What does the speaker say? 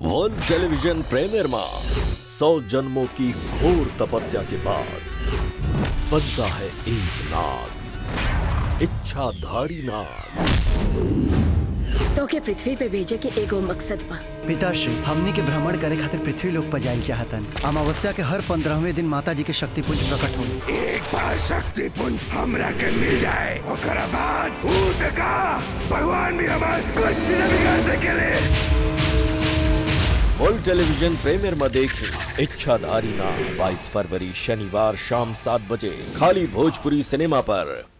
world television premier में सौ जन्मों की घोर तपस्या के बाद बनता है एक नाग इच्छाधारी नाग तो के पृथ्वी पे भेजे के एगो मकसद बा पिताश्री हमनी के भ्रमण करे खातिर पृथ्वी लोक पर जाइल चाहतन अमावस्या के हर पंद्रहवें दिन माता जी के शक्ति पुंज प्रकट होई एक बार शक्ति पुंज हमरा के मिल जाए ओकरा बाद भूत का भगवान भी हमार कुछ न बिगाड़ सकेले वर्ल्ड टेलीविजन प्रीमियर में देखें इच्छाधारी नाग 22 फरवरी शनिवार शाम सात बजे खाली भोजपुरी सिनेमा पर